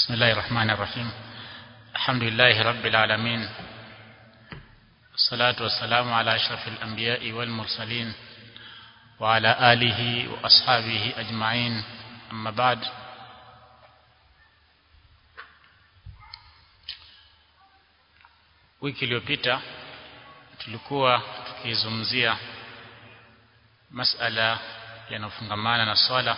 بسم الله الرحمن الرحيم الحمد لله رب العالمين الصلاة والسلام على أشرف الأنبياء والمرسلين وعلى آله وأصحابه أجمعين أما بعد wiki iliyopita tulikuwa tukizungumzia masala yanayofungamana na swala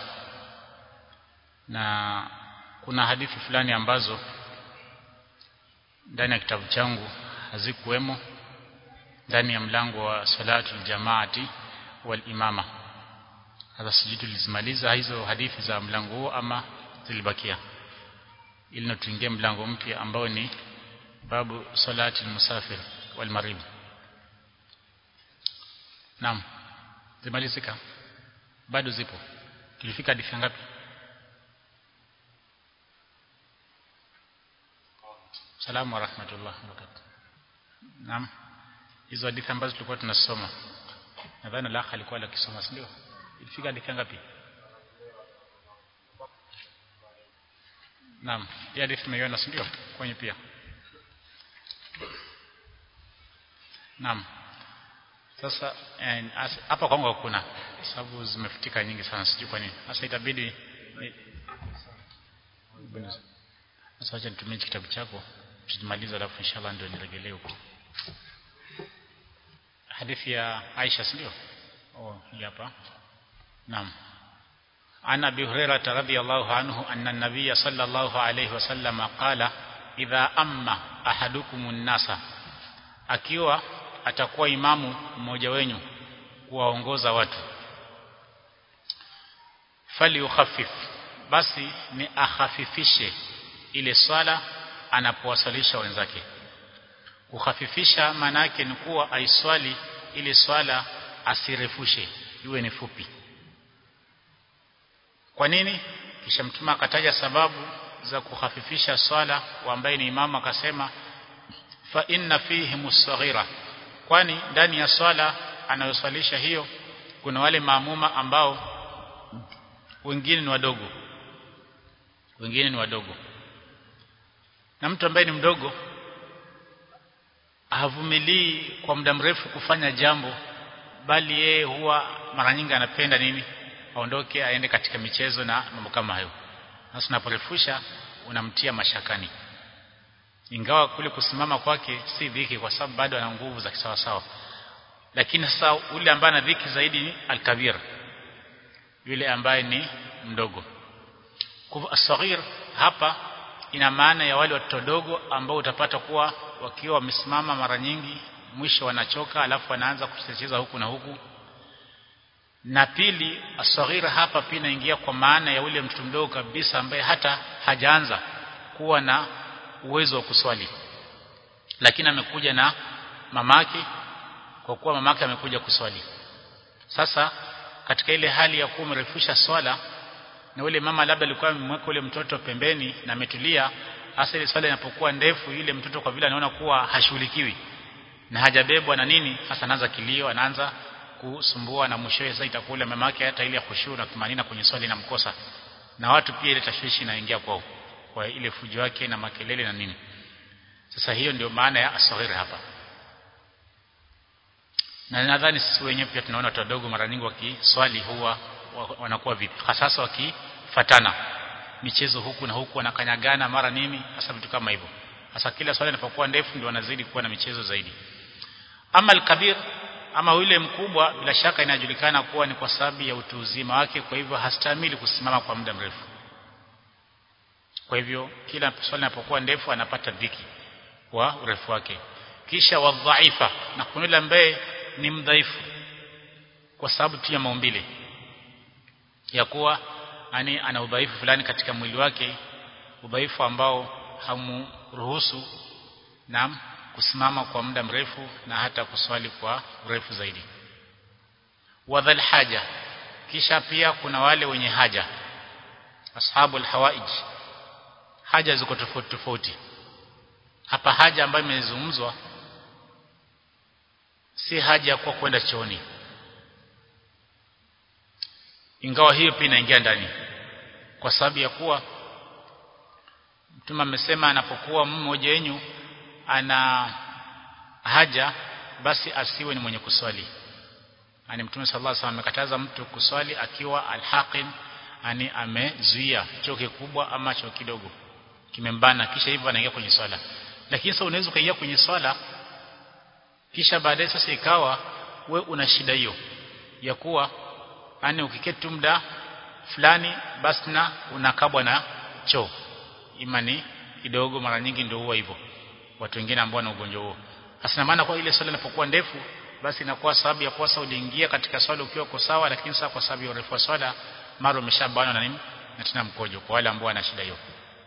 na kuna hadithi fulani ambazo ndani ya kitabu changu hazikuwemo ndani ya mlango wa salatul jamaati wal imama hasa sijui tulizimaliza hizo hadithi za mlango huo ama zilibakia ili tuingie mlango mpya ambao ni babu salati musafir wal marid naam zimalizika bado zipo tulifika hadithi ngapi salamu wa rahmatullah wabarakatuh naam hizo hadithi ambazo tulikuwa tunasoma nadhani la alikuwa akisoma si ndio ilifika hadithi ngapi naam hii hadithi tumeiona si ndio kwenye pia Naam. Sasa hapa kwangu hakuna sababu zimefutika nyingi sana sijui kwa nini. Sasa itabidi Sasa acha nitumie kitabu chako tutamaliza alafu inshallah ndio niregelee huko. Hadithi ya Aisha ndio? Oh, hii hapa. Naam. عن أبي هريرة رضي الله عنه أن النبي صلى الله عليه وسلم قال إذا أما أحدكم الناس akiwa atakuwa imamu mmoja wenyu kuwaongoza watu fali ukhaffif basi ni akhafifishe ile swala anapowasalisha wenzake kukhafifisha maana yake ni kuwa aiswali ile swala asirefushe iwe ni fupi kwa nini kisha mtume akataja sababu za kukhafifisha swala ambaye ni imamu akasema fa inna fihi musaghira kwani ndani ya swala anayoswalisha hiyo kuna wale maamuma ambao wengine ni wadogo wengine ni wadogo na mtu ambaye ni mdogo havumilii kwa muda mrefu kufanya jambo bali yeye huwa mara nyingi anapenda nini aondoke aende katika michezo na mambo kama hayo sasa unaporefusha unamtia mashakani ingawa kule kusimama kwake si dhiki kwa sababu bado ana nguvu za kisawa sawa lakini sasa ule ambaye ana dhiki zaidi ni al-kabir yule ambaye ni mdogo kwa asghir hapa ina maana ya wale watoto dogo ambao utapata kuwa wakiwa wamesimama mara nyingi mwisho wanachoka alafu wanaanza kucheza huku na huku na pili asghir hapa pia inaingia kwa maana ya ule mtoto mdogo kabisa ambaye hata hajaanza kuwa na uwezo wa kuswali lakini amekuja na mamake kwa kuwa mamake amekuja kuswali sasa katika ile hali ya kuwa umerefusha swala na ule mama labda alikuwa amemweka ule mtoto pembeni na ametulia hasa ile swala inapokuwa ndefu ile mtoto kwa vile anaona kuwa hashughulikiwi na hajabebwa na nini hasa anaanza kilio anaanza kusumbua na mwishowe sasa itakuwa ule mamake hata ile khushu na kumanina kwenye swali inamkosa na watu pia ile tashwishi inaingia kwao kwa ile fujo yake na makelele na nini sasa hiyo ndio maana ya asghir hapa na nadhani sisi wenyewe pia tunaona watu wadogo mara nyingi wakiswali huwa wanakuwa vipi hasa wakifatana michezo huku na huku wanakanyagana mara nini hasa vitu kama hivyo hasa kila swali inapokuwa ndefu ndio wanazidi kuwa na michezo zaidi ama al-kabir ama yule mkubwa bila shaka inajulikana kuwa ni kwa sababu ya utu uzima wake kwa hivyo hastahimili kusimama kwa muda mrefu kwa hivyo kila swali linapokuwa ndefu anapata dhiki wa urefu wake kisha wadhaifa na kuna yule ambaye ni mdhaifu kwa sababu tu ya maumbile ya kuwa ani ana udhaifu fulani katika mwili wake udhaifu ambao hamruhusu na kusimama kwa muda mrefu na hata kuswali kwa urefu zaidi wadhal haja kisha pia kuna wale wenye haja ashabul hawaij haja ziko tofauti tofauti hapa haja ambayo imezungumzwa si haja ya kuwa kwenda chooni ingawa hiyo pia inaingia ndani kwa sababu ya kuwa Mtume amesema anapokuwa mmoja wenu ana haja basi asiwe ni mwenye kuswali ani Mtume sallallahu alaihi wasallam amekataza mtu kuswali akiwa alhaqin ani amezuia choo kikubwa ama choo kidogo kimembana kisha hivyo anaingia kwenye swala lakini sasa unaweza kuingia kwenye swala kisha baadaye sasa ikawa we una shida hiyo ya kuwa yani ukiketi muda fulani basi na unakabwa na choo imani kidogo mara nyingi ndio huwa hivyo watu wengine ambao wana ugonjwa huo hasa maana kwa ile swala inapokuwa ndefu basi inakuwa sababu ya kosa uliingia katika swala ukiwa uko sawa lakini sasa kwa sababu ya urefu wa swala mara umeshabanwa na nini na tena mkojo kwa wale ambao wana shida hiyo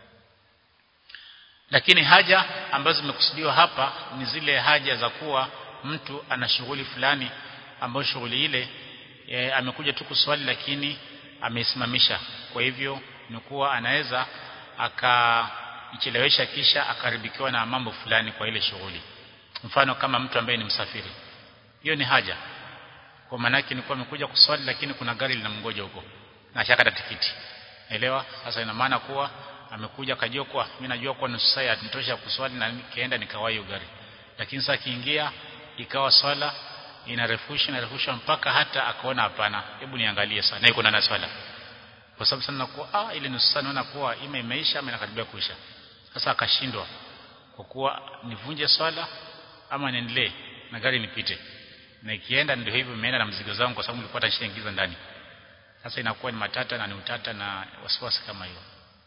lakini haja ambazo zimekusudiwa hapa ni zile haja za kuwa mtu ana shughuli fulani ambayo shughuli ile e, amekuja tu kuswali lakini ameisimamisha kwa hivyo ni kuwa anaweza akaichelewesha kisha akaribikiwa na mambo fulani kwa ile shughuli mfano kama mtu ambaye ni msafiri hiyo ni haja kwa maana yake ni kuwa amekuja kuswali lakini kuna gari linamngoja huko na shakata tikiti elewa sasa ina maana kuwa amekuja kajua kwa mimi najua kwa nusu saa nitosha kuswali na nikaenda nikawahi gari lakini sasa kiingia ikawa swala inarefusha inarefusha mpaka hata akaona hapana hebu niangalie sana na iko na swala kwa sababu sana nakuwa ah ile nusu saa naona kuwa ime imeisha ama inakaribia kuisha sasa akashindwa kwa kuwa nivunje swala ama niendelee na gari nipite na ikienda ndio hivyo imeenda na mzigo zangu kwa sababu nilikuwa tashaingiza ndani sasa inakuwa ni matata na ni utata na wasiwasi kama hiyo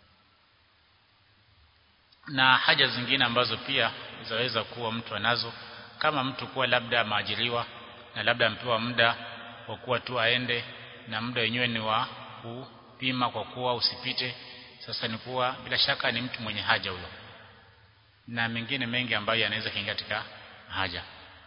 na haja zingine ambazo pia zaweza kuwa mtu anazo kama mtu kuwa labda maajiriwa na labda ampewa muda wa kuwa tu aende na muda wenyewe ni wa kupima kwa kuwa usipite sasa ni kuwa bila shaka ni mtu mwenye haja huyo na mengine mengi ambayo yanaweza kuingia katika haja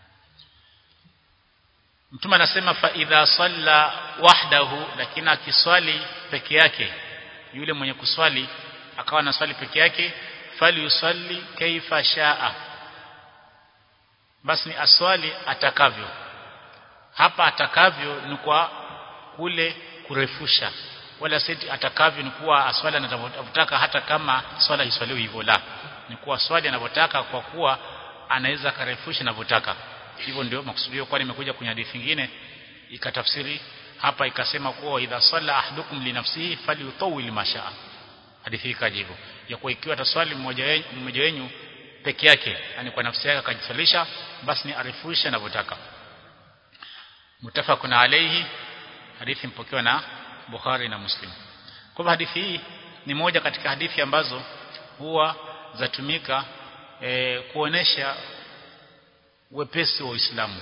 Mtume anasema fa idha salla wahdahu lakini akiswali peke yake yule mwenye kuswali akawa na swali peke yake fali yusalli kaifa shaa basi ni aswali atakavyo hapa atakavyo ni kwa kule kurefusha wala seti atakavyo ni kuwa aswali anavyotaka hata kama swala iswaliwe hivyo la ni kuwa swali anavyotaka kwa kuwa anaweza karefusha anavyotaka hivyo ndio makusudio kwani imekuja kwenye hadithi nyingine ikatafsiri hapa ikasema kuwa idha salla ahdukum li nafsihi falyutawil mashaa hadithi ikaja hivyo ya kuwa ikiwa ataswali mmoja wenu mmoja wenu peke yake yani kwa nafsi yake akajisalisha basi ni arifusha anavyotaka mutafaqun alayhi hadithi mpokewa na Bukhari na Muslim kwa hadithi hii ni moja katika hadithi ambazo huwa zatumika e, kuonesha wepesi wa Uislamu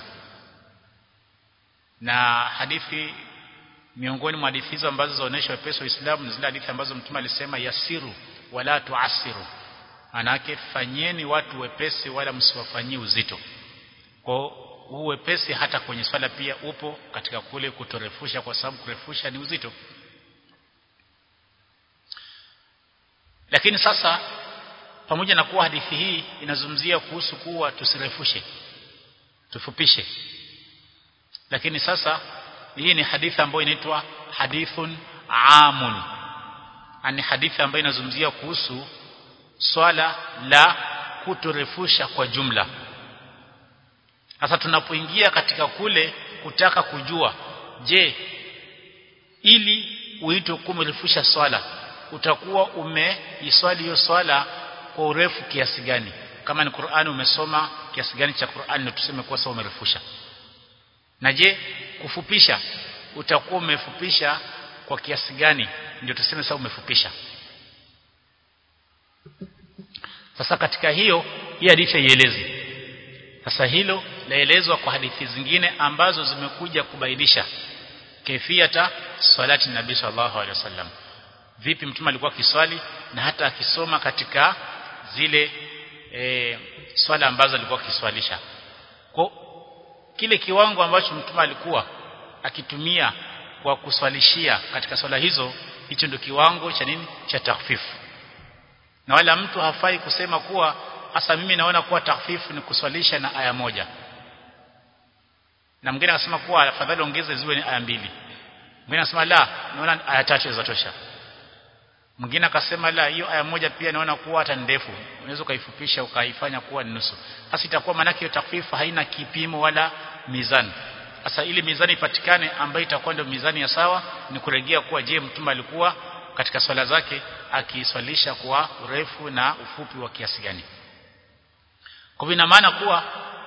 na hadithi miongoni mwa hadithi hizo ambazo zaonesha wepesi wa Uislamu ni zile hadithi ambazo Mtume alisema yasiru wala tuasiru manake fanyeni watu wepesi wala msiwafanyie uzito kwa huu wepesi hata kwenye swala pia upo katika kule kutorefusha kwa sababu kurefusha ni uzito lakini sasa pamoja na kuwa hadithi hii inazungumzia kuhusu kuwa tusirefushe tufupishe lakini sasa hii ni hadithi ambayo inaitwa hadithun amun ani hadithi ambayo inazungumzia kuhusu swala la kutorefusha kwa jumla sasa tunapoingia katika kule kutaka kujua je ili uitwe kumerefusha swala utakuwa umeiswali hiyo swala kwa urefu kiasi gani kama ni Qur'ani umesoma kiasi gani cha Qur'ani ndio tuseme kuwa sawa umerefusha na je kufupisha utakuwa umefupisha kwa kiasi gani ndio tuseme sawa umefupisha sasa katika hiyo hii hadithi haielezi sasa hilo laelezwa kwa hadithi zingine ambazo zimekuja kubainisha kaifiyata salati nabii sallallahu alaihi wasallam vipi mtume alikuwa akiswali na hata akisoma katika zile e, swala ambazo alikuwa akiswalisha kwa kile kiwango ambacho mtume alikuwa akitumia kwa kuswalishia katika swala hizo hicho ndio kiwango cha nini cha takfifu na wala mtu hafai kusema kuwa hasa mimi naona kuwa takfifu ni kuswalisha na aya moja na mwingine anasema kuwa afadhali ongeze ziwe ni aya mbili mwingine anasema la naona aya tatu zatosha mwingine akasema la hiyo aya moja pia naona kuwa hata ndefu unaweza ukaifupisha ukaifanya kuwa nusu sasa itakuwa maana hiyo takfifu haina kipimo wala mizani sasa ili mizani ipatikane ambayo itakuwa ndio mizani ya sawa ni kurejea kuwa je mtume alikuwa katika swala zake akiswalisha kwa urefu na ufupi wa kiasi gani kwa ina maana kuwa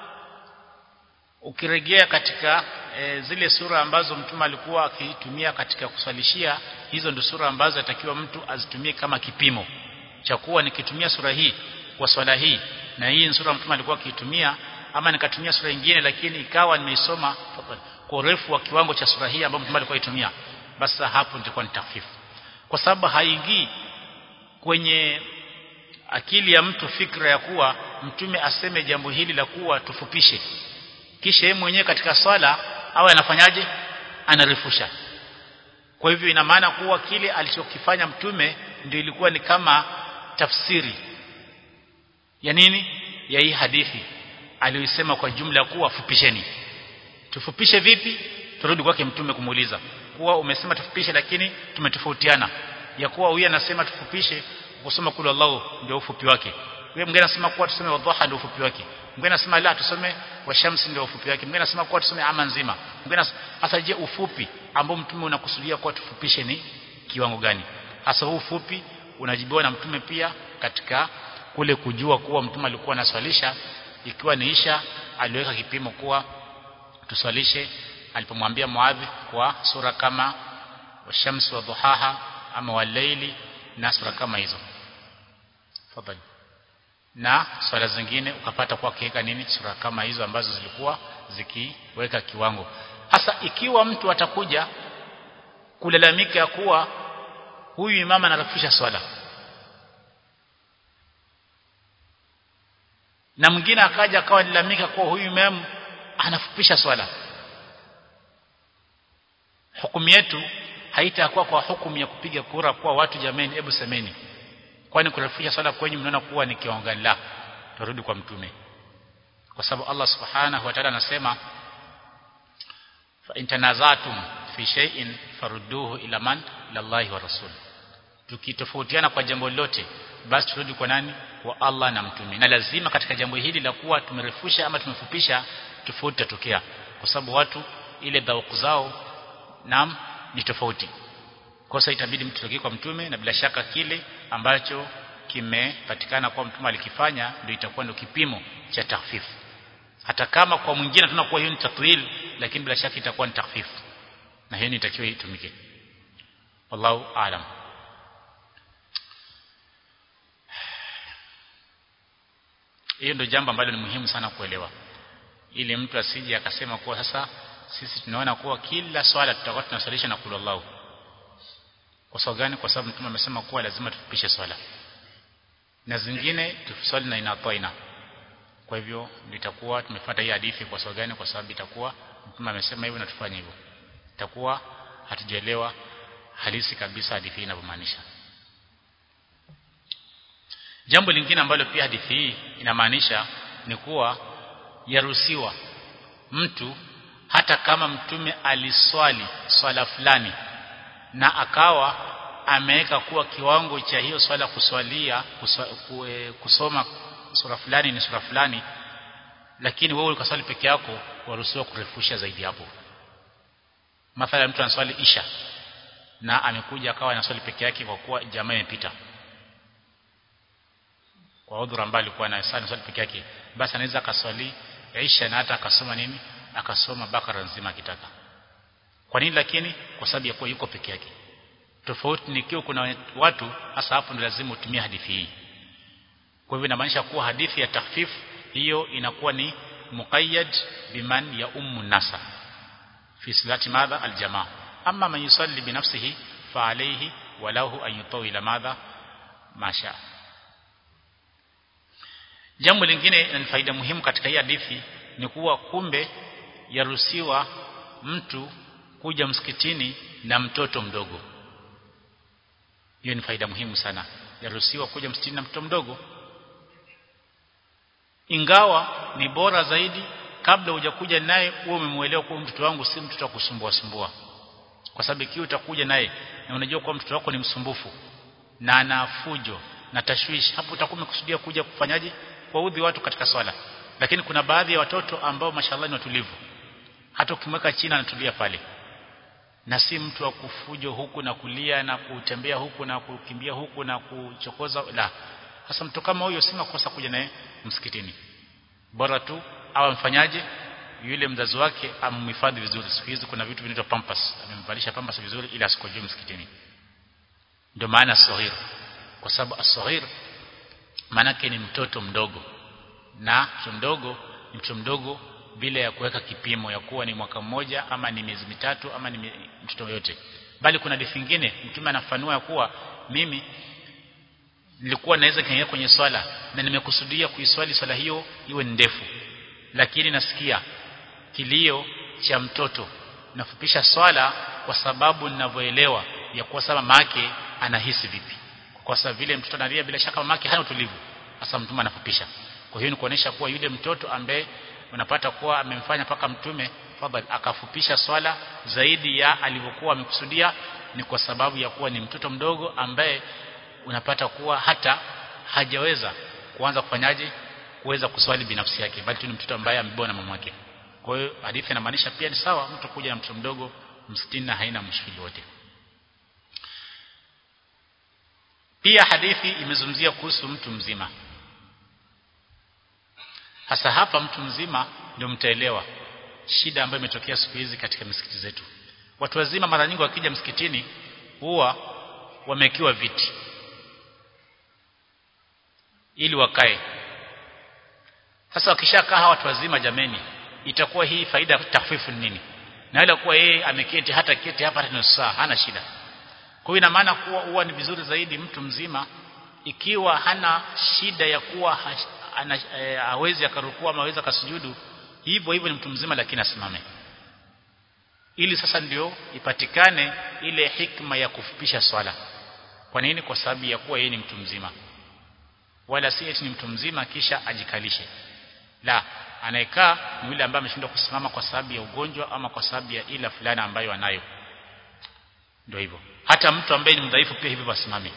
ukirejea katika e, zile sura ambazo mtume alikuwa akitumia katika kuswalishia hizo ndio sura ambazo atakiwa mtu azitumie kama kipimo cha kuwa nikitumia sura hii kwa swala hii na hii sura mtume alikuwa akitumia ama nikatumia sura nyingine lakini ikawa nimeisoma kwa urefu wa kiwango cha sura hii ambayo mtume alikuwa aitumia basi hapo nitakuwa ni tafifu kwa sababu haingii kwenye akili ya mtu fikra ya kuwa mtume aseme jambo hili la kuwa tufupishe kisha yeye mwenyewe katika swala awe anafanyaje anarefusha kwa hivyo ina maana kuwa kile alichokifanya mtume ndio ilikuwa ni kama tafsiri ya nini ya hii hadithi aliyoisema kwa jumla kuwa fupisheni tufupishe vipi turudi kwake mtume kumuuliza kuwa umesema tufupishe lakini tumetofautiana ya kuwa huyu anasema tufupishe kusoma kula Allah ndio ufupi wake wewe mwingine anasema kuwa tusome wadhaha ndio ufupi wake mwingine anasema la tusome washamsi ndio ufupi wake mwingine anasema kuwa tusome ama nzima mwingine hasa je ufupi ambao mtume unakusudia kuwa tufupishe ni kiwango gani hasa huu ufupi unajibiwa na mtume pia katika kule kujua kuwa mtume alikuwa anaswalisha ikiwa ni isha aliweka kipimo kuwa tuswalishe alipomwambia Muadhi kwa sura kama washamsi wa dhuhaha ama walaili na sura kama hizo fadhali na swala zingine ukapata kwa kiweka nini sura kama hizo ambazo zilikuwa zikiweka kiwango hasa ikiwa mtu atakuja kulalamika ya kuwa huyu imama anarafisha swala na mwingine akaja akawa nilalamika kuwa huyu imam anafupisha swala hukumu yetu haitakuwa kwa hukumu ya kupiga kura kwa watu jameni hebu semeni kwani kurefusha swala kwenye mnaona kuwa ni kiwango la turudi kwa mtume kwa sababu Allah subhanahu wa ta'ala anasema fa intanazatum fi shay'in farudduhu ila man ila Allah wa rasul tukitofautiana kwa jambo lote basi turudi kwa nani kwa Allah na mtume na lazima katika jambo hili la kuwa tumerefusha ama tumefupisha tofauti tatokea kwa sababu watu ile dhauku zao nam ni tofauti kosa itabidi mtu tokee kwa mtume na bila shaka kile ambacho kimepatikana kwa mtume alikifanya ndio itakuwa ndio kipimo cha tahfifu hata kama kwa mwingine tunakuwa hiyo ni tatwil lakini bila shaka itakuwa ni tahfifu na hiyo inatakiwa itumike wallahu aalam hiyo ndio jambo ambalo ni muhimu sana kuelewa ili mtu asije akasema kuwa sasa sisi tunaona kuwa kila swala tutakuwa tunasalisha na kula Allah kwa sababu gani kwa sababu mtume amesema kuwa lazima tufupishe swala na zingine tuswali na inatoina kwa hivyo litakuwa tumefuata hii hadithi kwa sababu gani kwa sababu itakuwa mtume amesema hivyo na tufanye hivyo itakuwa hatujaelewa halisi kabisa hadithi hii inavyomaanisha jambo lingine ambalo pia hadithi hii inamaanisha ni kuwa yaruhusiwa mtu hata kama mtume aliswali swala fulani na akawa ameweka kuwa kiwango cha hiyo swala kuswalia kuswa, kue, kusoma sura fulani ni sura fulani lakini wewe ukaswali peke yako waruhusiwa kurefusha zaidi hapo mathalan mtu anaswali isha na amekuja akawa anaswali peke yake kwa kuwa jamaa imepita kwa udhuru ambaye alikuwa na swali peke yake basi anaweza akaswali isha na hata akasoma nini akasoma bakara nzima akitaka kwa nini lakini kwa sababu ya kuwa yuko peke yake tofauti nikiwa kuna watu hasa hapo ndio lazima utumie hadithi hii kwa hivyo inamaanisha kuwa hadithi ya tahfif hiyo inakuwa ni muqayyad biman ya ummu nasa fi salati madha aljamaa amma man yusalli binafsihi fa alayhi walahu an yutawila madha masha jambo lingine ni faida muhimu katika hii hadithi ni kuwa kumbe yaruhusiwa mtu kuja msikitini na mtoto mdogo hiyo ni faida muhimu sana yaruhusiwa kuja msikitini na mtoto mdogo ingawa ni bora zaidi kabla hujakuja naye uwe umemuelewa kuwa mtoto wangu si mtoto wa kusumbua sumbua kwa sababu ikiwa utakuja naye na unajua kuwa mtoto wako ni msumbufu na ana fujo na tashwishi hapo utakuwa umekusudia kuja kufanyaje kuudhi watu katika swala lakini kuna baadhi ya watoto ambao mashallah ni watulivu hata ukimweka chini anatulia pale na si mtu wa kufujo huku na kulia na kutembea huku na kukimbia huku na kuchokoza la sasa mtu kama huyo si makosa kuja naye msikitini bora tu awe mfanyaje yule mzazi wake amhifadhi vizuri siku hizi kuna vitu vinaitwa pampers amemvalisha pampers vizuri ili asikojue msikitini ndio maana sahir kwa sababu asahir maanake ni mtoto mdogo na mtoto mdogo ni mtoto mdogo bila ya kuweka kipimo ya kuwa ni mwaka mmoja ama ni miezi mitatu ama ni mtoto yote bali kuna hadithi nyingine mtume anafanua ya kuwa mimi nilikuwa naweza kaingia kwenye swala na nimekusudia kuiswali swala hiyo iwe ndefu lakini nasikia kilio cha mtoto nafupisha swala kwa sababu ninavyoelewa ya kuwa sasa mamake anahisi vipi kwa sababu vile mtoto analia bila shaka mamake hana utulivu sasa mtume anafupisha kwa hiyo ni kuonesha kuwa yule mtoto ambaye unapata kuwa amemfanya paka mtume fadhali akafupisha swala zaidi ya alivyokuwa amekusudia ni kwa sababu ya kuwa ni mtoto mdogo ambaye unapata kuwa hata hajaweza kuanza kufanyaje kuweza kuswali binafsi yake bali tu ni mtoto ambaye amebona mama yake kwa hiyo hadithi inamaanisha pia ni sawa mtu kuja na mtoto mdogo msikitini na haina mshikili wote pia hadithi imezungumzia kuhusu mtu mzima hasa hapa mtu mzima ndio mtaelewa shida ambayo imetokea siku hizi katika misikiti zetu watu wazima mara nyingi wakija msikitini huwa wamekiwa viti ili wakae sasa wakishakaa hawa watu wazima jameni itakuwa hii faida ya takfifu nini na ile kuwa yeye ameketi hata keti hapa hata nusu saa hana shida kwa hiyo ina maana kuwa huwa ni vizuri zaidi mtu mzima ikiwa hana shida ya kuwa ana, e, hawezi akarukua ama hawezi akasujudu hivyo hivyo ni mtu mzima lakini asimame ili sasa ndio ipatikane ile hikma ya kufupisha swala kwa nini kwa sababu ya kuwa yeye ni mtu mzima wala si eti ni mtu mzima kisha ajikalishe la anayekaa ni yule ambaye ameshindwa kusimama kwa sababu ya ugonjwa ama kwa sababu ya ila fulani ambayo anayo ndio hivyo hata mtu ambaye ni mdhaifu pia hivyo asimame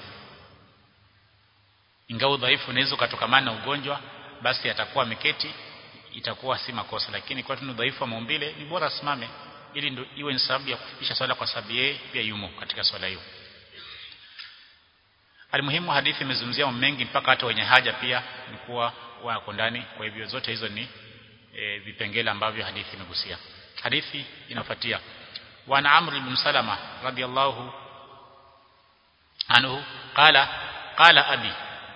ingawa udhaifu unaweza ukatokamana na ugonjwa basi atakuwa ameketi itakuwa si makosa lakini kwa tunu udhaifu wa maumbile ni bora asimame ili ndio iwe ni sababu ya kufikisha swala kwa sababu yeye pia yumo katika swala hiyo Alimuhimu hadithi imezungumzia mengi mpaka hata wenye haja pia ni kuwa wako ndani kwa hivyo zote hizo ni e, vipengele ambavyo hadithi imegusia hadithi inafuatia wa Amr ibn Salama radiyallahu anhu qala qala abi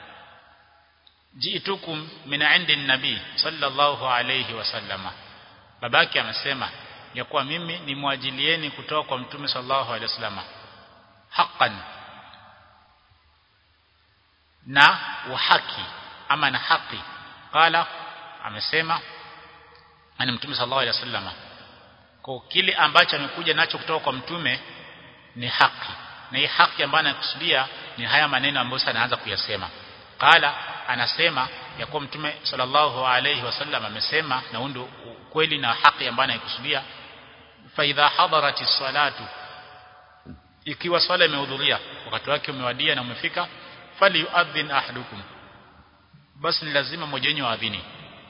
jiitukum min indi nabii sallallahu alayhi wasallama babake amesema ya kuwa mimi ni mwajilieni kutoka kwa mtume sallallahu alayhi wasallama haqqan na uhaki ama na haki qala amesema ani mtume sallallahu alayhi wasallama kwa kile ambacho amekuja nacho kutoka kwa mtume ni haki na hii haki ambayo anakusudia ni haya maneno ambayo sasa anaanza kuyasema qala anasema ya kuwa mtume sallallahu alayhi wasallam amesema na ndio kweli na haki ambayo anaikusudia fa idha hadarati salatu ikiwa swala imehudhuria wakati wake umewadia na umefika fali yuadhin ahadukum basi ni lazima mmoja wenu aadhini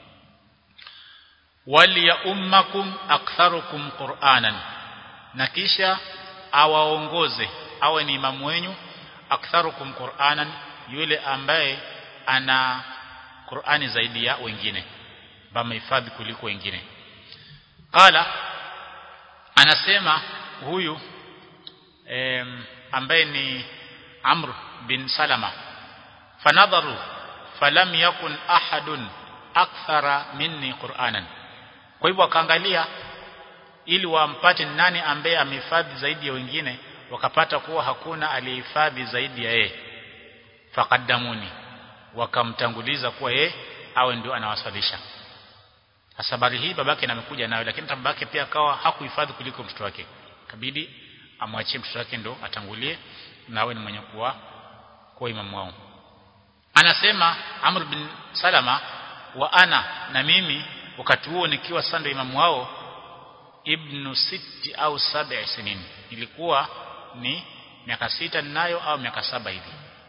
wali ya ummakum aktharukum qur'anan na kisha awaongoze awe ni imamu wenyu aktharukum qur'anan yule ambaye ana Qur'ani zaidi ya wengine bamehifadhi kuliko wengine qala anasema huyu em, ambaye ni Amr bin Salama fanadharu falam yakun ahadun akthara minni Qur'anan kwa hivyo akaangalia ili wampate nani ambaye amehifadhi zaidi ya wengine wakapata kuwa hakuna aliyehifadhi zaidi ya yeye faqaddamuni wakamtanguliza kuwa yeye awe ndio anawasalisha habari hii babake amekuja nayo lakini babake pia akawa hakuhifadhi kuliko mtoto wake kabidi amwachie mtoto wake ndo atangulie na awe ni mwenye kuwa kwa imamu wao anasema Amr bin Salama wa ana na mimi wakati huo nikiwa sando imamu wao ibnu siti au saba sinin ilikuwa ni miaka sita ninayo au miaka saba hivi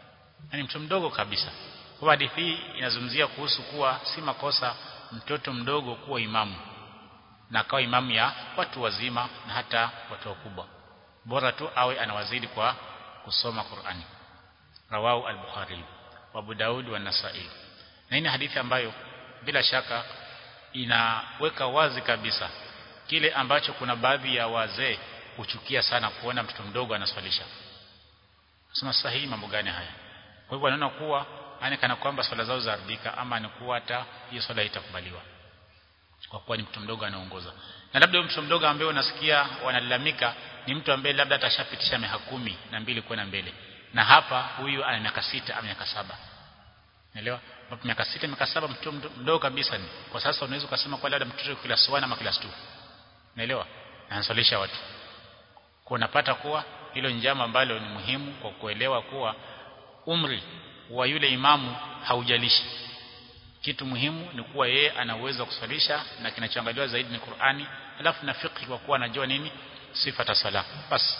yani mtoto mdogo kabisa kwa hadithi hii inazungumzia kuhusu kuwa si makosa mtoto mdogo kuwa imamu na akawa imamu ya watu wazima na hata watu wakubwa bora tu awe anawazidi kwa kusoma Qur'ani rawahu al-Bukhari wa Abu Daud wa Nasa'i na hii hadithi ambayo bila shaka inaweka wazi kabisa kile ambacho kuna baadhi ya wazee huchukia sana kuona mtoto mdogo anaswalisha sema sahihi mambo gani haya kwa hivyo wanaona kuwa yani kana kwamba swala zao zaharibika ama ni kuwa hata hiyo swala itakubaliwa kwa kuwa ni mtu mdogo anaongoza na labda mtu mdogo ambaye unasikia wanalalamika ni mtu ambaye labda atashapitisha miaka kumi na mbili kwenda mbele na hapa huyu ana miaka sita ama miaka saba Unaelewa? Hapo miaka sita miaka saba mtoto mdogo kabisa ni. Kwa sasa unaweza kusema kwa labda mtoto class 1 ama class 2. Unaelewa? Anasalisha watu. Kwa unapata kuwa hilo njama ambalo ni muhimu kwa kuelewa kuwa umri wa yule imamu haujalishi. Kitu muhimu ni kuwa yeye ana uwezo wa kusalisha na kinachoangaliwa zaidi ni Qur'ani, alafu na fiqh kwa kuwa anajua nini sifa ta sala. Basi.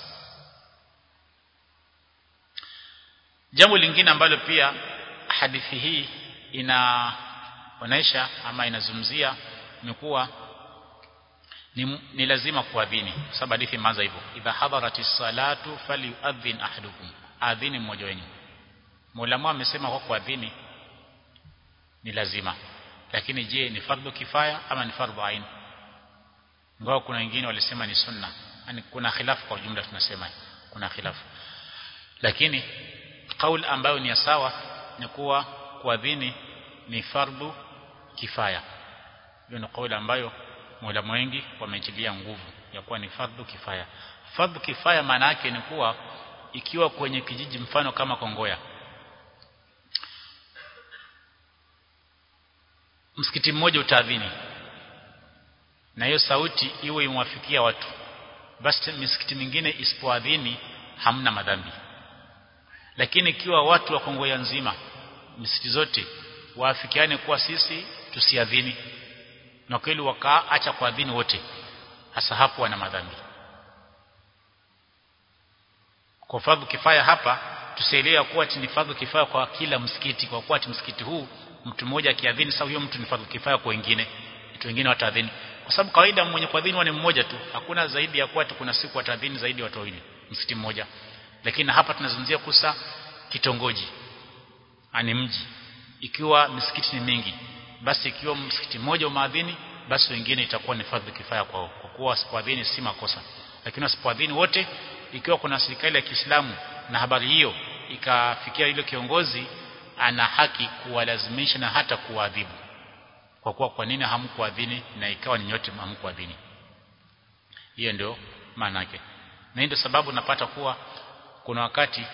Jambo lingine ambalo pia hadithi hii inaonesha ama inazungumzia ni kuwa ni, ni lazima kuadhini sababu hadithi imeanza hivyo idha hadaratis salatu falyuadhin ahadukum adhini mmoja wenu Muulamu amesema kwa kuadhini ni lazima lakini je ni fardhu kifaya ama ni fardhu ain ngao kuna wengine walisema ni sunna yani kuna khilafu kwa ujumla tunasema kuna khilafu lakini kauli ambayo ni sawa ni kuwa kuadhini ni fardhu kifaya hiyo ni kauli ambayo maulama wengi wametilia nguvu ya kuwa ni fardhu kifaya fardhu kifaya maana yake ni kuwa ikiwa kwenye kijiji mfano kama Kongoya msikiti mmoja utaadhini na hiyo sauti iwe imwafikia watu basi misikiti mingine isipoadhini hamna madhambi lakini ikiwa watu wa Kongoya nzima misikiti zote waafikiane kuwa sisi tusiadhini na kweli wakaacha kuadhini wote hasa hapo wana madhambi kwa fadhu kifaya hapa tusielewa kuwa ni fadhu kifaya kwa kila msikiti kwa kuwa msikiti huu mtu mmoja akiadhini sawa huyo mtu ni fadhu kifaya kwa wengine watu wengine wataadhini kwa sababu kawaida mwenye kuadhini ni mmoja tu hakuna zaidi ya kuwa kuna siku wataadhini zaidi watu wawili msikiti mmoja lakini hapa tunazungumzia kusa kitongoji ani mji ikiwa misikiti ni mingi basi ikiwa msikiti mmoja umaadhini basi wengine itakuwa ni fadhi kifaya kwao kwa kuwa wasipoadhini si makosa lakini wasipoadhini wote ikiwa kuna serikali ya Kiislamu na habari hiyo ikafikia yule kiongozi ana haki kuwalazimisha na hata kuadhibu kwa kuwa kwa nini hamkuadhini na ikawa ni nyote hamkuadhini hiyo ndio maana yake na ndio sababu napata kuwa kuna wakati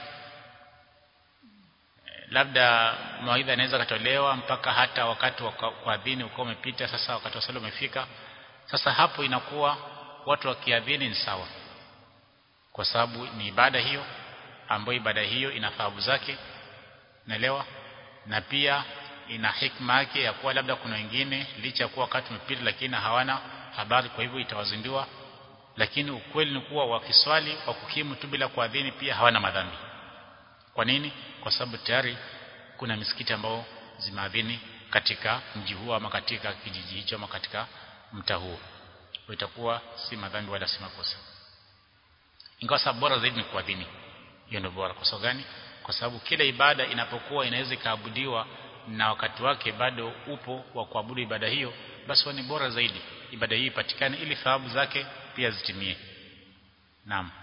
labda mawaidha inaweza katolewa mpaka hata wakati wa kuadhini uko umepita sasa wakati wa sala umefika sasa hapo inakuwa watu wakiadhini ni sawa kwa sababu ni ibada hiyo ambayo ibada hiyo ina thawabu zake naelewa na pia ina hikma yake ya kuwa labda kuna wengine licha ya kuwa wakati umepita lakini hawana habari kwa hivyo itawazindua lakini ukweli ni kuwa wakiswali kwa kukimu tu bila kuadhini pia hawana madhambi kwa nini kwa sababu tayari kuna misikiti ambao zimeadhini katika mji huo ama katika kijiji hicho ama katika mtaa huo itakuwa si madhambi wala si makosa ingawa sababu bora zaidi ni kuadhini hiyo ndio bora kwa sababu gani kwa sababu kila ibada inapokuwa inaweza ikaabudiwa na wakati wake bado upo wa kuabudu ibada hiyo basi ni bora zaidi ibada hii ipatikane ili thawabu zake pia zitimie naam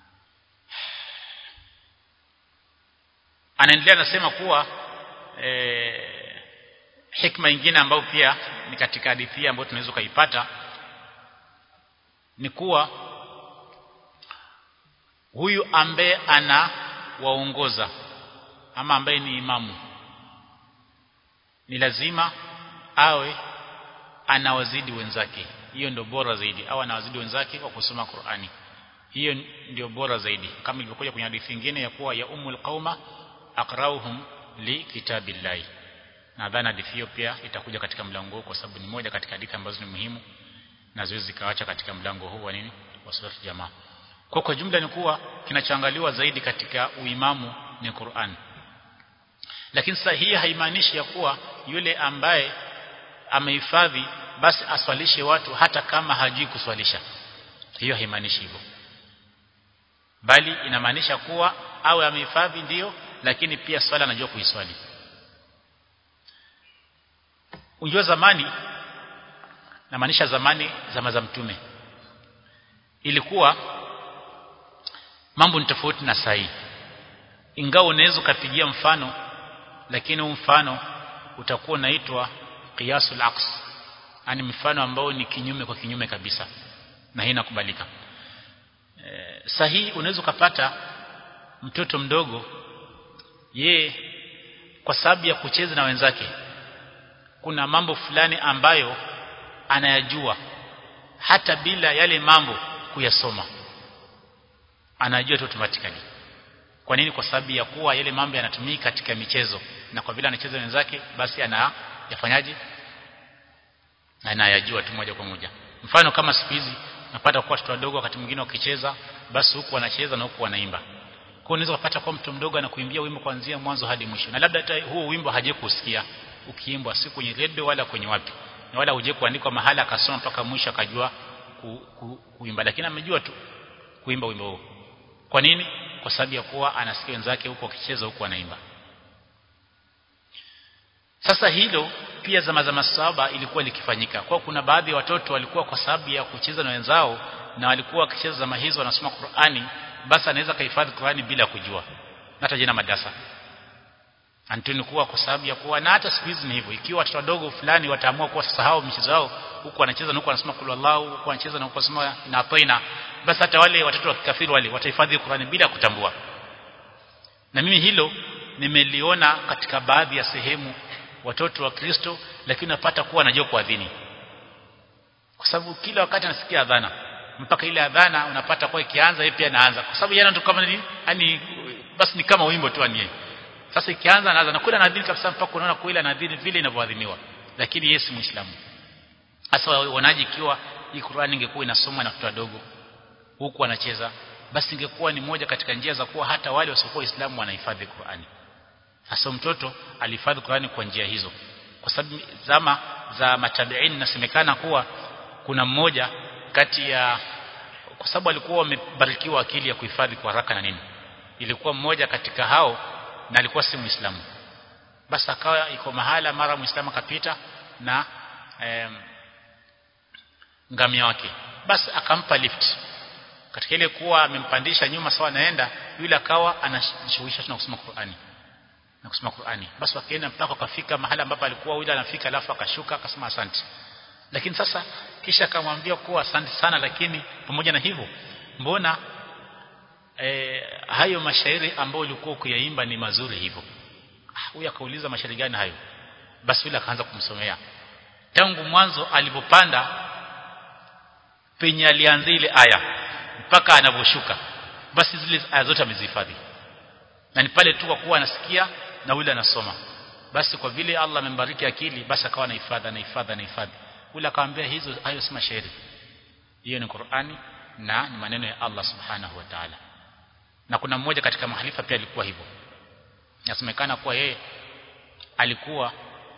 anaendelea anasema kuwa e, hikma nyingine ambayo pia ni katika hadithi ambayo tunaweza kuipata ni kuwa huyu ambaye ana waongoza ama ambaye ni imamu ni lazima awe anawazidi wenzake hiyo ndio bora zaidi au anawazidi wenzake kwa kusoma Qur'ani hiyo ndio bora zaidi kama ilivyokuja kwenye hadithi nyingine ya kuwa ya umul qauma aqrauhum li kitabillahi nadhani hadithi hiyo pia itakuja katika mlango huu kwa sababu ni moja katika hadithi ambazo ni muhimu na ziwezi zikaacha katika mlango huu wa nini wa sura jamaa kwa kwa jumla ni kuwa kinachoangaliwa zaidi katika uimamu ni Qur'an lakini sasa hii haimaanishi ya kuwa yule ambaye amehifadhi basi aswalishe watu hata kama hajui kuswalisha hiyo haimaanishi hivyo bali inamaanisha kuwa awe amehifadhi ndiyo lakini pia swala anajua kuiswali unjua zamani namaanisha zamani zama za mtume ilikuwa mambo ni tofauti na sahi ingawa unaweza ukapigia mfano lakini huu mfano utakuwa unaitwa qiyasul aqs yani mfano ambao ni kinyume kwa kinyume kabisa na hii inakubalika e, sahihi unaweza ukapata mtoto mdogo ye kwa sababu ya kucheza na wenzake kuna mambo fulani ambayo anayajua hata bila yale mambo kuyasoma anajua tu automatically kwa nini kwa sababu ya kuwa yale mambo yanatumika katika michezo na kwa vile anacheza wenzake basi anayafanyaje anayajua tu moja kwa moja mfano kama siku hizi napata kwa watoto wadogo wakati mwingine wakicheza basi huku wanacheza na huku wanaimba kwa unaweza kupata kwa mtu mdogo anakuimbia wimbo kuanzia mwanzo hadi mwisho na labda hata huo wimbo haje kusikia ukiimbwa si kwenye redio wala kwenye wapi na wala huje kuandikwa mahala akasoma mpaka mwisho akajua ku, ku, kuimba lakini amejua tu kuimba wimbo huo kwa nini kwa sababu ya kuwa anasikia wenzake huko wakicheza huko anaimba sasa hilo pia zama za masaba ilikuwa likifanyika kwa kuna baadhi ya watoto walikuwa kwa sababu ya kucheza na wenzao na walikuwa wakicheza zama hizo wanasoma Qur'ani basi anaweza kahifadhi Qur'ani bila kujua hata jina madarasa Antuni kuwa kwa sababu ya kuwa na hata siku hizi ni hivyo ikiwa watoto wadogo fulani wataamua kuwa sasahau michezo yao huku wanacheza na huku wanasoma kulu Allahu huku wanacheza na huku wanasoma na taina basi hata wale watoto wa kikafiri wale watahifadhi Qur'ani bila kutambua na mimi hilo nimeliona katika baadhi ya sehemu watoto wa Kristo lakini unapata kuwa anajua kuadhini kwa sababu kila wakati anasikia adhana mpaka ile adhana unapata kwa ikianza yeye pia anaanza kwa sababu yana tu kama ni yani basi ni kama wimbo tu anie sasa ikianza anaanza na kula anadhini kabisa mpaka unaona kwa ile anadhini vile inavyoadhiniwa lakini yeye si muislamu hasa wanaji ikiwa hii Qur'ani ingekuwa inasomwa na watoto wadogo huku wanacheza basi ingekuwa ni moja katika njia za kuwa hata wale wasiokuwa waislamu wanahifadhi Qur'ani hasa mtoto alihifadhi Qur'ani kwa njia hizo kwa sababu zama za matabiin nasemekana kuwa kuna mmoja kati ya kwa sababu alikuwa wamebarikiwa akili ya kuhifadhi kwa haraka na nini ilikuwa mmoja katika hao na alikuwa si muislamu basi akawa iko mahala mara muislamu akapita na em, ngamia wake basi akampa lift katika ile kuwa amempandisha nyuma sawa naenda yule akawa anashughulisha na kusoma Qur'ani na kusoma Qur'ani basi wakaenda mpaka wakafika mahala ambapo alikuwa yule anafika alafu akashuka akasema asante lakini sasa kisha akamwambia kuwa asante sana lakini pamoja na hivyo mbona e, hayo mashairi ambayo ulikuwa kuyaimba ni mazuri hivyo huyu akauliza mashairi gani hayo basi yule akaanza kumsomea tangu mwanzo alipopanda penye alianza ile aya mpaka anavyoshuka basi zile aya zote amezihifadhi na ni pale tu kwa kuwa anasikia na yule anasoma basi kwa vile Allah amembariki akili basi akawa anahifadhi anahifadhi anahifadhi yule akamwambia hizo hayo si mashairi hiyo ni Qur'ani na ni maneno ya Allah subhanahu wa ta'ala na kuna mmoja katika mahalifa pia alikuwa hivyo nasemekana kuwa yeye alikuwa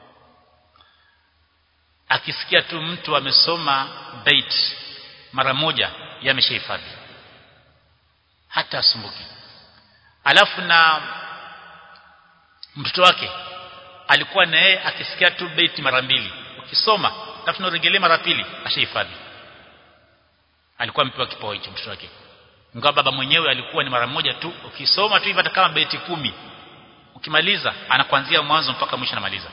akisikia tu mtu amesoma bait mara moja yameshahifadhi hata asumbuki alafu na mtoto wake alikuwa na yeye akisikia tu bait mara mbili ukisoma alafu unarejelea mara pili ashahifadhi alikuwa amepewa kipawa hicho mtoto wake ingawa baba mwenyewe alikuwa ni mara moja tu ukisoma tu hivi hata kama beti kumi ukimaliza anakuanzia mwanzo mpaka mwisho anamaliza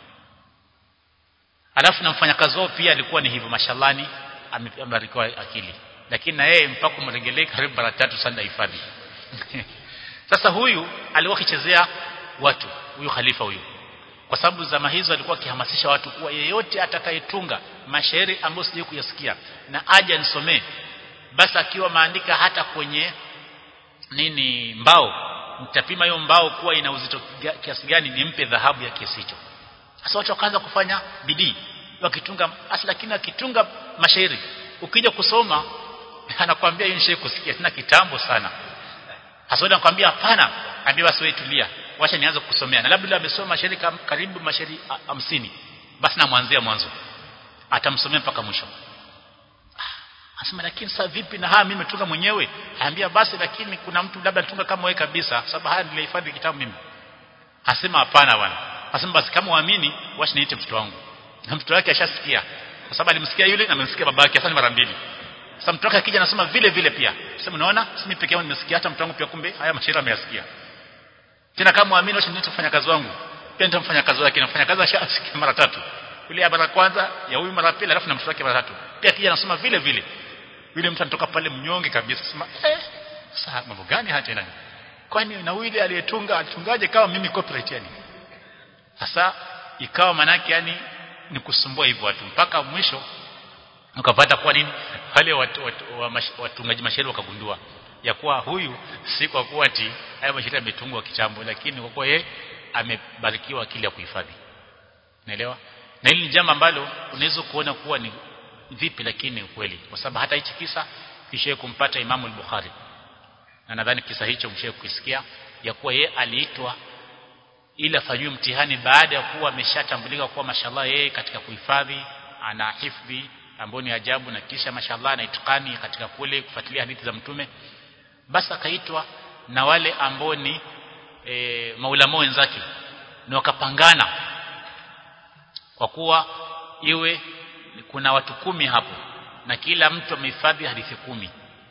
alafu na mfanyakazi wao pia alikuwa ni hivyo mashallani amebarikiwa akili lakini na yeye mpaka umregelee karibu mara tatu sana hifadhi sasa huyu alikuwa akichezea watu huyu khalifa huyu kwa sababu zama hizo alikuwa akihamasisha watu kuwa yeyote atakayetunga mashairi ambayo sije kuyasikia na aje nisomee basi akiwa maandika hata kwenye nini mbao mtapima hiyo mbao kuwa ina uzito kiasi gani nimpe dhahabu ya kiasi hicho sasa watu wakaanza kufanya bidii wakitunga hasa lakini akitunga mashairi ukija kusoma anakuambia hiyo nishaye kusikia tena kitambo sana hasa anakuambia hapana ambia basi wewe tulia wacha nianze kusomea na labda amesoma mashairi karibu mashairi hamsini basi namwanzia mwanzo atamsomea mpaka mwisho Asema lakini sasa vipi na haya mimi nimetunga mwenyewe? Aambia basi lakini kuna mtu labda alitunga kama wewe kabisa sababu haya nilihifadhi kitabu mimi. Asema hapana bwana. Asema basi kama uamini wacha niite mtoto wangu. Na mtoto wake ashasikia. Kwa sababu alimsikia yule na amemsikia babake sasa ni mara mbili. Sasa mtoto wake akija anasema vile vile pia. Sasa unaona si mimi peke yangu nimesikia hata mtoto wangu pia kumbe haya mashairi ameyasikia. Tena kama uamini wacha niite mfanya kazi wangu. Pia nitamfanya kazi wake na mfanya kazi ashasikia mara tatu. Yule ya mara kwanza ya huyu mara pili alafu na mtoto wake mara tatu. Pia kija anasema vile vile yule mtu anatoka pale mnyonge kabisa sema eh sasa mambo gani hata tena kwani na yule aliyetunga alitungaje kama mimi copyright yani sasa ikawa manake yani ni kusumbua hivyo watu mpaka mwisho ukapata kwa nini wale watu, watu, wa mash, watungaji mashairi wakagundua ya kuwa huyu si kwa kuwa ati haya mashairi yametungwa kitambo lakini kwa kuwa yeye amebarikiwa akili ya kuhifadhi naelewa na hili ni jambo ambalo unaweza kuona kuwa ni vipi lakini ukweli kwa sababu hata hichi kisa kisha kumpata Imamu al-Bukhari na nadhani kisa hicho mshe kusikia ya kuwa ye aliitwa ili afanywe mtihani baada ya kuwa ameshatambulika kuwa mashallah yeye katika kuhifadhi ana hifdhi ambayo ni ajabu na kisha mashallah ana itikani katika kule kufuatilia hadithi za mtume basi akaitwa na wale ambao ni e, maulama wenzake na wakapangana kwa kuwa iwe kuna watu kumi hapo na kila mtu amehifadhi hadithi kumi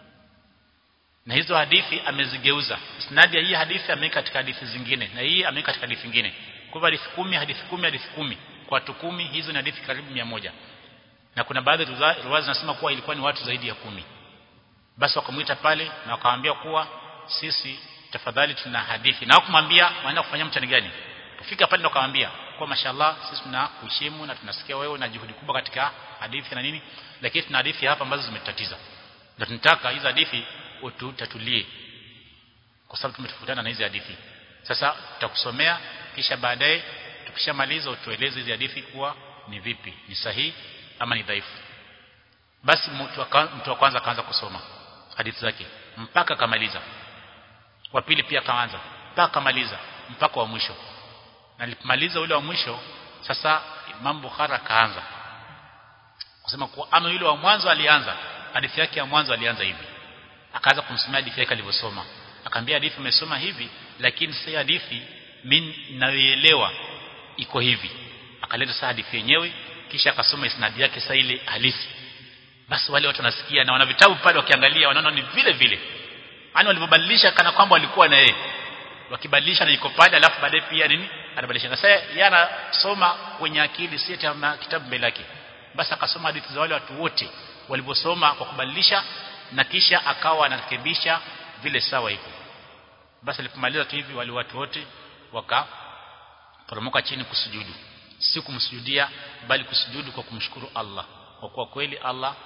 na hizo hadithi amezigeuza isnadi ya hii hadithi ameweka katika hadithi zingine na hii ameweka katika hadithi nyingine kwa hivyo hadithi kumi hadithi kumi hadithi kumi kwa watu kumi hizo ni hadithi karibu mia moja na kuna baadhi ya riwaya zinasema kuwa ilikuwa ni watu zaidi ya kumi basi wakamwita pale na wakamwambia kuwa sisi tafadhali tuna hadithi na kumwambia waenda kufanya mtani gani kufika pale ndo akamwambia kwa mashallah sisi tunakuheshimu na tunasikia wewe na juhudi kubwa katika hadithi na nini lakini tuna hadithi hapa ambazo zimetatiza na tunataka hizo hadithi ututatulie kwa sababu tumetofutana na hizi hadithi sasa tutakusomea kisha baadaye tukishamaliza utueleze hizi hadithi kuwa ni vipi ni sahihi ama ni dhaifu basi mtu mtu wa kwanza akaanza kusoma hadithi zake mpaka akamaliza wa pili pia akaanza mpaka akamaliza mpaka wa mwisho na alipomaliza ule wa mwisho sasa Imam Bukhari akaanza kusema kuwa ama yule wa mwanzo alianza hadithi yake ya mwanzo alianza hivi akaanza kumsomea hadithi yake alivyosoma akamwambia hadithi umesoma hivi lakini si hadithi mimi naelewa iko hivi akaleta sasa hadithi yenyewe kisha akasoma isnadi yake sasa ile halisi basi wale watu wanasikia na wana vitabu pale wakiangalia wanaona ni vile vile yani walivyobadilisha kana kwamba walikuwa na yeye wakibadilisha na iko pale alafu baadaye pia nini anabadilisha na sasa yeye anasoma kwenye akili si kama kitabu mbele yake basi akasoma hadithi za wale watu wote walivyosoma kwa kubadilisha na kisha akawa anarekebisha vile sawa hivyo basi alipomaliza tu hivi wale watu wote wakaporomoka chini kusujudu si kumsujudia bali kusujudu kwa kumshukuru Allah kwa kuwa kweli Allah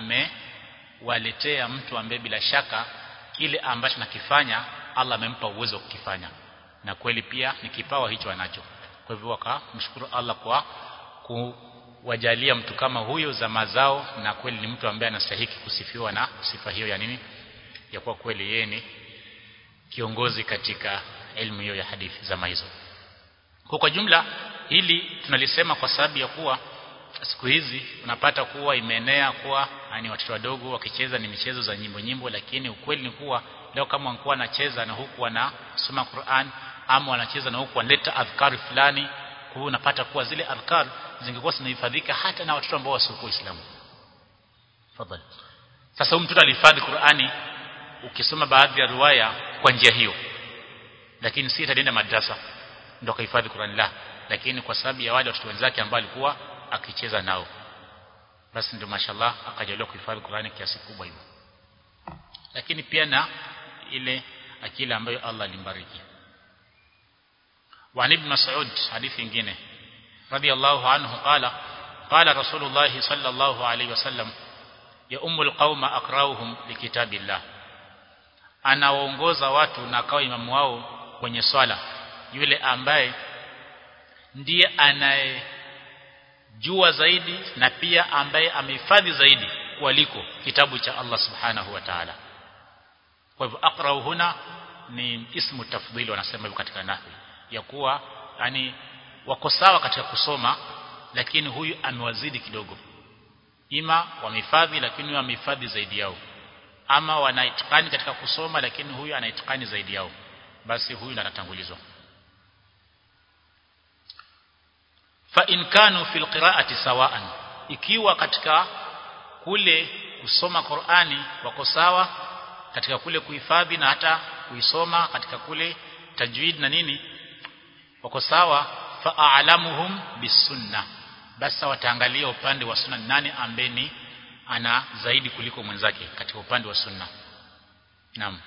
amewaletea mtu ambaye bila shaka kile ambacho nakifanya Allah amempa uwezo wa kukifanya na kweli pia ni kipawa hicho anacho kwa hivyo wakamshukuru Allah kwa kuwajalia mtu kama huyo za mazao na kweli ni mtu ambaye anastahili kusifiwa na sifa hiyo ya nini ya kuwa kweli yeye ni kiongozi katika elimu hiyo ya hadithi za hizo kwa kwa jumla hili tunalisema kwa sababu ya kuwa siku hizi unapata kuwa imeenea kuwa yani watoto wadogo wakicheza ni michezo za nyimbo nyimbo lakini ukweli ni kuwa leo kama wanakuwa wanacheza na huku wanasoma Qur'an ama wanacheza na huku wanaleta adhkari fulani kwa hiyo unapata kuwa zile adhkar zingekuwa zinahifadhika hata na watoto ambao wasiokuwa Waislamu tafadhali sasa huyu mtoto alihifadhi Qur'ani ukisoma baadhi ya riwaya kwa njia hiyo lakini si ataenda madrasa ndio kahifadhi Qur'ani la lakini kwa sababu ya wale watoto wenzake ambao alikuwa akicheza nao basi ndio mashallah akajaliwa kuhifadhi Qur'ani kiasi kubwa hivyo lakini pia na ile akili ambayo Allah alimbariki وعن ابن مسعود حديث nyingine رضي الله عنه قال قال رسول الله صلى الله عليه وسلم ya umul qauma akrauhum likitabillah anawaongoza watu na akawa imamu wao kwenye swala yule ambaye ndiye anayejua zaidi na pia ambaye amehifadhi zaidi kuliko kitabu cha Allah subhanahu wa ta'ala kwa hivyo aqrau huna ni ismu tafdhili wanasema hivyo katika nahwi ya kuwa yani wako sawa katika kusoma lakini huyu amewazidi kidogo ima wamehifadhi lakini huyu amehifadhi zaidi yao ama wanaitikani katika kusoma lakini huyu anaitikani zaidi yao basi huyu ndo anatangulizwa fa in kanu fil qira'ati sawa'an ikiwa katika kule kusoma Qur'ani wako sawa katika kule kuhifadhi na hata kuisoma katika kule tajwid na nini wako sawa fa a'lamuhum bisunna basi wataangalia upande wa sunna nani ambeni ana zaidi kuliko mwenzake katika upande wa sunna naam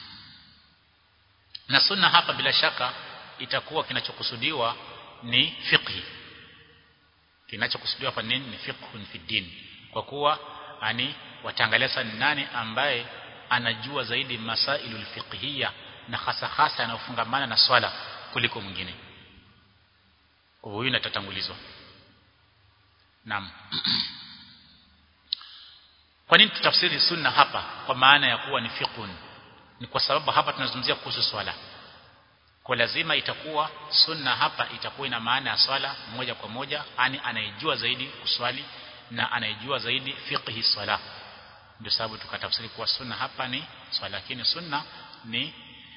na sunna hapa bila shaka itakuwa kinachokusudiwa ni fiqhi kinachokusudiwa hapa nini ni fiqhun fi din kwa kuwa ani wataangalia sana nani ambaye anajua zaidi masailul fiqhiyya na hasa hasa yanayofungamana na swala kuliko mwingine huyu inatatangulizwa naam kwa nini tutafsiri sunna hapa kwa maana ya kuwa ni fiqhun ni kwa sababu hapa tunazungumzia kuhusu swala kwa lazima itakuwa sunna hapa itakuwa ina maana ya swala moja kwa moja ani anayejua zaidi kuswali na anayejua zaidi fiqhi swala ndio sababu tukatafsiri kuwa sunna hapa ni swala lakini sunna ni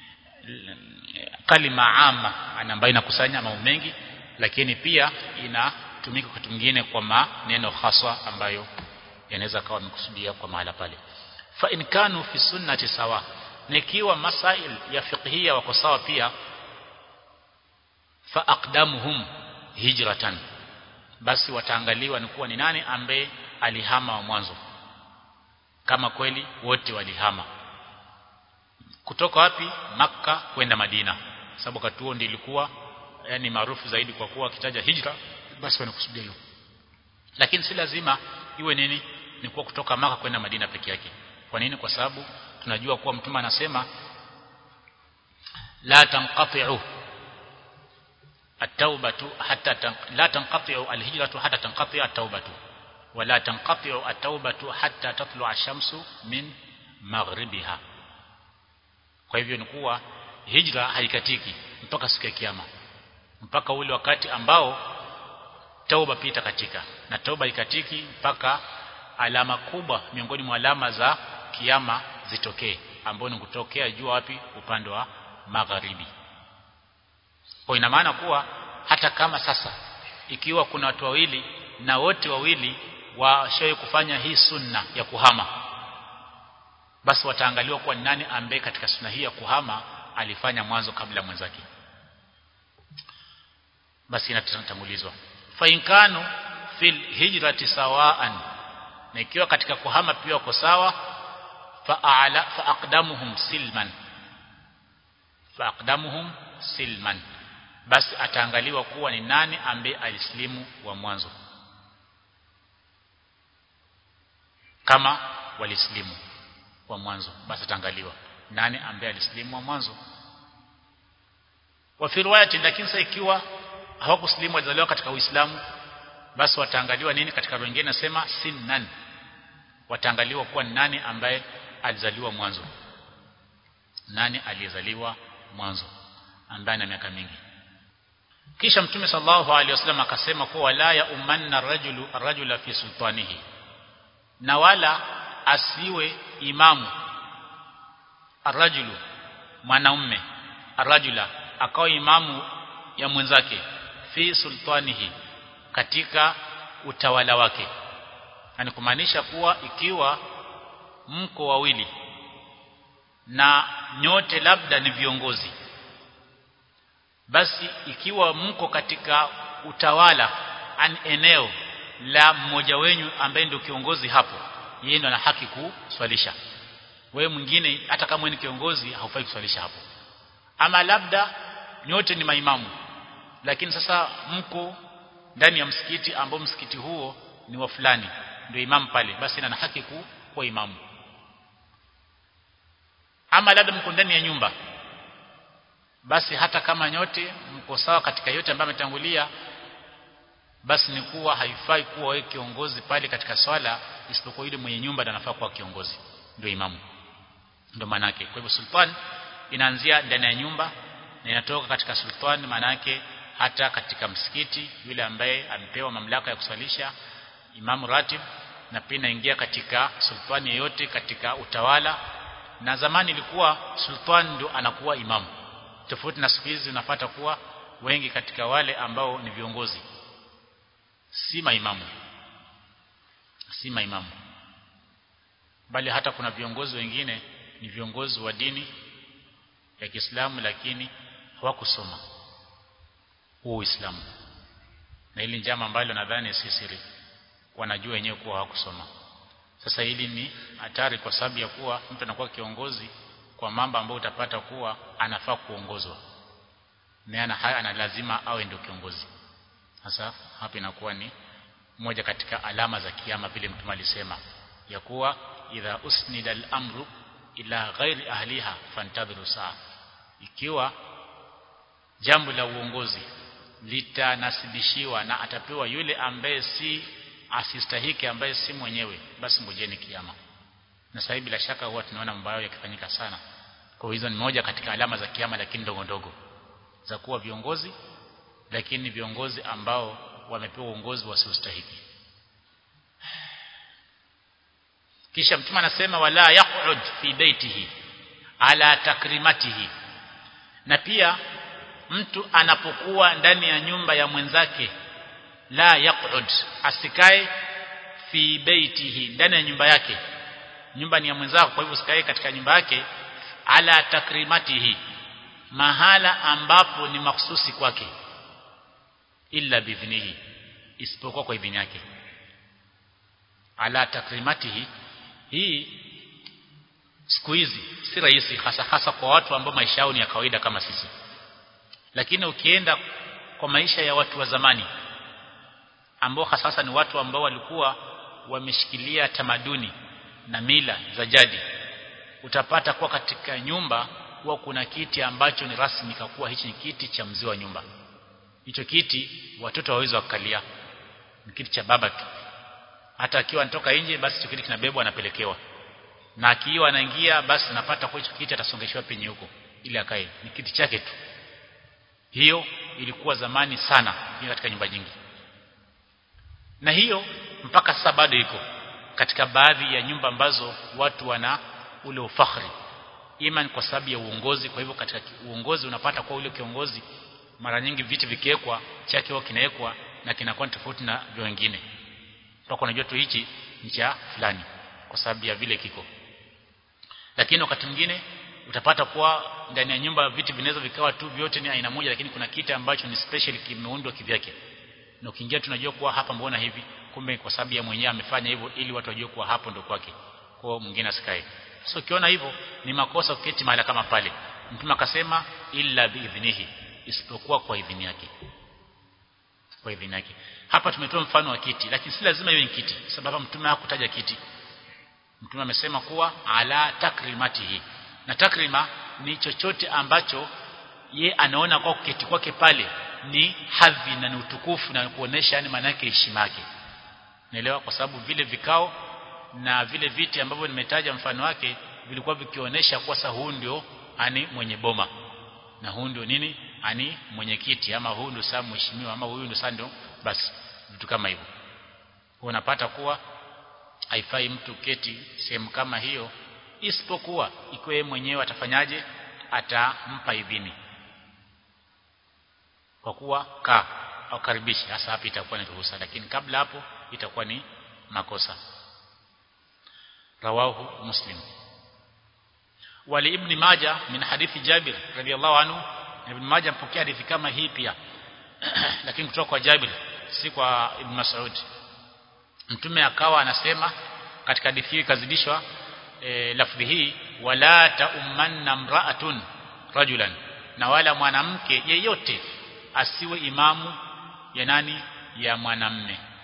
kalima ama ambayo inakusanya mambo mengi lakini pia inatumika wakati mwingine kwa maneno haswa ambayo yanaweza kawa mkusudia kwa mahala pale fa in kanu fi sunnati sawa nikiwa masail ya fiqhia wako sawa pia fa aqdamuhum hijratan basi wataangaliwa ni kuwa ni nani ambaye alihama wa mwanzo kama kweli wote walihama kutoka wapi maka kwenda Madina sababu wakati huo ndio ilikuwa yani maarufu zaidi kwa kuwa kitaja hijra basi wanakusudia hiyo lakini si lazima iwe nini ni kuwa kutoka maka kwenda Madina peke yake kwa nini kwa sababu tunajua kuwa mtume anasema la tanqati'u at-taubatu hatta tan, la tanqati'u al-hijratu hatta tanqati'a at-taubatu wala tanqati'u at-taubatu hatta tatlu'a ash-shamsu min maghribiha kwa hivyo ni kuwa hijra haikatiki mpaka siku ya kiyama mpaka ule wakati ambao tauba pita katika na tauba ikatiki mpaka alama kubwa miongoni mwa alama za kiyama zitokee ambao ni kutokea jua wapi upande wa magharibi kwa ina maana kuwa hata kama sasa ikiwa kuna watu wawili na wote wawili washawahi kufanya hii sunna ya kuhama basi wataangaliwa kuwa nani ambaye katika sunna hii ya kuhama alifanya mwanzo kabla mwenzake basi inatangulizwa fa inkanu fil hijrati sawaan na ikiwa katika kuhama pia wako sawa fa a'la fa aqdamuhum silman fa aqdamuhum silman basi ataangaliwa kuwa ni nani ambaye alislimu wa mwanzo kama walislimu wa mwanzo basi ataangaliwa nani ambaye alislimu wa mwanzo wa fi riwayati lakini sasa ikiwa hawakuslimu walizaliwa katika Uislamu basi wataangaliwa nini katika wengine nasema sinnan wataangaliwa kuwa nani ambaye alizaliwa mwanzo nani aliyezaliwa mwanzo ambaye ana miaka mingi kisha mtume sallallahu alaihi wasallam akasema kuwa la ya umanna rajulu rajula fi sultanihi na wala asiwe imamu arrajulu mwanaume arrajula akawa imamu ya mwenzake fi sultanihi katika utawala wake yani kumaanisha kuwa ikiwa mko wawili na nyote labda ni viongozi basi ikiwa mko katika utawala an eneo la mmoja wenyu ambaye ndio kiongozi hapo yeye ndo ana haki kuswalisha wewe mwingine hata kama ni kiongozi haufai kuswalisha hapo ama labda nyote ni maimamu lakini sasa mko ndani ya msikiti ambao msikiti huo ni wa fulani ndio imamu pale basi ana haki kuwa imamu ama labda mko ndani ya nyumba basi hata kama nyote mko sawa katika yote ambayo ametangulia basi ni kuwa haifai kuwa wewe kiongozi pale katika swala isipokuwa yule mwenye nyumba anafaa kuwa kiongozi ndio imamu ndio manake kwa hivyo sultan inaanzia ndani ya nyumba na inatoka katika sultani maana yake hata katika msikiti yule ambaye amepewa mamlaka ya kusalisha imamu ratib na pia inaingia katika sultani yeyote katika utawala na zamani ilikuwa sultani ndio anakuwa imamu tofauti na siku hizi unapata kuwa wengi katika wale ambao ni viongozi si maimamu si maimamu bali hata kuna viongozi wengine ni viongozi wa dini ya Kiislamu lakini hawakusoma huo Uislamu na hili njama ambalo nadhani si siri wanajua wenyewe kuwa hawakusoma sasa hili ni hatari kwa sababu ya kuwa mtu anakuwa kiongozi kwa mambo ambayo utapata kuwa anafaa kuongozwa na ana haya ana lazima awe ndio kiongozi sasa hapa inakuwa ni moja katika alama za kiyama vile mtume alisema ya kuwa idha usnida al-amru ila ghairi ahliha fantadhiru saa ikiwa jambo la uongozi litanasibishiwa na atapewa yule ambaye si asistahiki ambaye si mwenyewe basi ngojeni kiyama na sasa bila shaka huwa tunaona mambo hayo yakifanyika sana kwa hizo ni moja katika alama za kiyama lakini ndogo ndogo za kuwa viongozi lakini viongozi ambao wamepewa uongozi wasiostahiki kisha mtume anasema wala yaq'ud fi baitihi ala takrimatihi na pia mtu anapokuwa ndani ya nyumba ya mwenzake la yaq'ud asikae fi baitihi ndani ya nyumba yake nyumba ni ya mwenzako kwa hivyo usikae katika nyumba yake ala takrimatihi mahala ambapo ni mahsusi kwake illa bidhnihi isipokuwa kwa idhini yake ala takrimatihi hii siku hizi si rahisi hasa hasa kwa watu ambao maisha yao ni ya kawaida kama sisi lakini ukienda kwa maisha ya watu wa zamani ambao hasa ni watu ambao walikuwa wameshikilia tamaduni na mila za jadi utapata kuwa katika nyumba huwa kuna kiti ambacho ni rasmi kakuwa hichi ni kiti cha mzee wa nyumba hicho kiti watoto hawawezi wakalia ni kiti cha baba tu hata akiwa anatoka nje basi hicho kiti kinabebwa anapelekewa na akiwa anaingia basi napata kwa hicho kiti atasongeshwa penye huko ili akae ni kiti chake tu hiyo ilikuwa zamani sana katika nyumba nyingi na hiyo mpaka sasa bado iko katika baadhi ya nyumba ambazo watu wana ule ufakhri iman kwa sababu ya uongozi kwa hivyo katika uongozi unapata kwa ule kiongozi mara nyingi viti vikiwekwa chake huwa kinawekwa na kinakuwa tofauti na vya wengine mpaka unajua tu hichi ni cha fulani kwa sababu ya vile kiko lakini wakati mwingine utapata kuwa ndani ya nyumba viti vinaweza vikawa tu vyote ni aina moja lakini kuna kiti ambacho ni special kimeundwa kivyake na ukiingia tunajua kuwa hapa mbona hivi kumbe kwa sababu ya mwenyewe amefanya hivyo ili watu wajue kuwa hapo ndo kwake kwa mwingine asikae so ukiona hivyo ni makosa kuketi mahali kama pale mtume akasema illa biidhnihi isipokuwa kwa idhini yake kwa idhini yake hapa tumetoa mfano wa kiti lakini si lazima iwe ni kiti sababu mtume hakutaja kiti mtume amesema kuwa ala takrimatihi na takrima ni chochote ambacho ye anaona kwa kuketi kwake pale ni hadhi na ni utukufu na kuonesha yani maana yake heshima yake naelewa kwa sababu vile vikao na vile viti ambavyo nimetaja mfano wake vilikuwa vikionyesha kwa sasa huu ndio ani mwenye boma na huu ndio nini ani mwenyekiti ama huu ndio saa mheshimiwa ama huyu ndio saa ndio basi vitu kama hivyo unapata kuwa haifai mtu keti sehemu kama hiyo isipokuwa ikiwa mwenyewe atafanyaje atampa idhini kwa kuwa ka au karibishi hasa hapa itakuwa ni ruhusa lakini kabla hapo itakuwa ni makosa rawahu muslim wali ibn majah min hadithi jabir radiyallahu anhu ibn majah mpokea hadithi kama hii pia lakini kutoka kwa jabir si kwa ibn mas'ud mtume akawa anasema katika hadithi hii kazidishwa e, lafdhi hii wala taummanna mra'atun rajulan na wala mwanamke yeyote asiwe imamu ya nani ya mwanamme